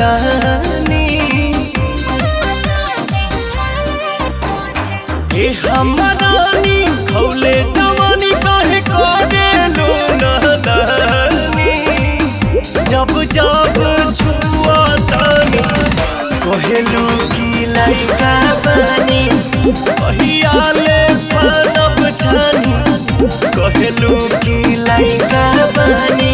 तानी ए हमरानी खौले जवानी काहे करे लो नदानी जब जब छुआ तानी कहेलू की लइका बानी कहियाले फनब छानी कहेलू की लइका बानी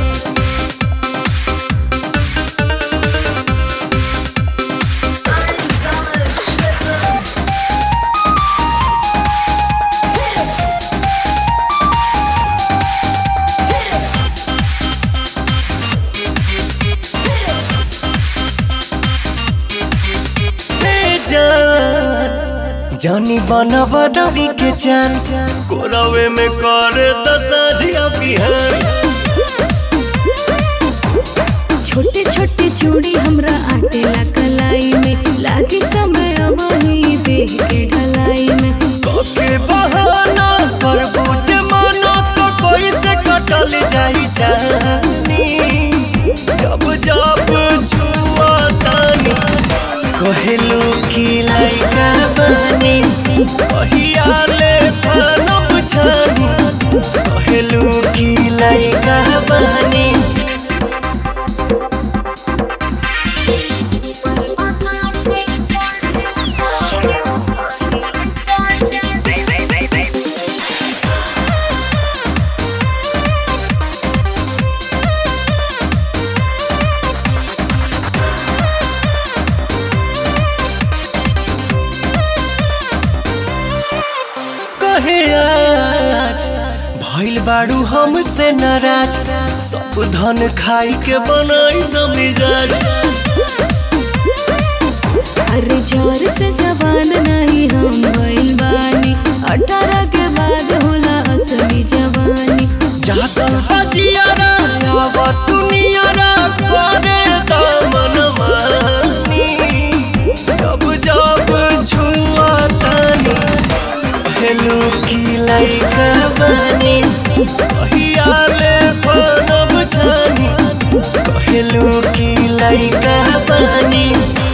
हे जान जानी बनब दबी के चान कोरवे में कर दसाजिया बिहान छोटे छोटे चूड़ी हमरा आटेला कलाई में लागे समय अब ही देह के ढलाई में कके बहाना कर बुझे मानो तो कोई से कटल जाई जानी जब जब छुआ तानी कहेलू की लइका बानी कहियाले फनब छानी कहेलू की लइका बानी कहे आज भइल बाड़ू हमसे नाराज सब धन खाई के बनाई न मिजाज अरे जोर से जवान नहीं हम भइल बानी अठारह के बाद होला असली जवानी जागल बजियारा आव दुनियारा करे दामन मानी जब जब छुआ तानी हेलू की लइका बानी कहियाले फनब छानी कहेलू की लइका बानी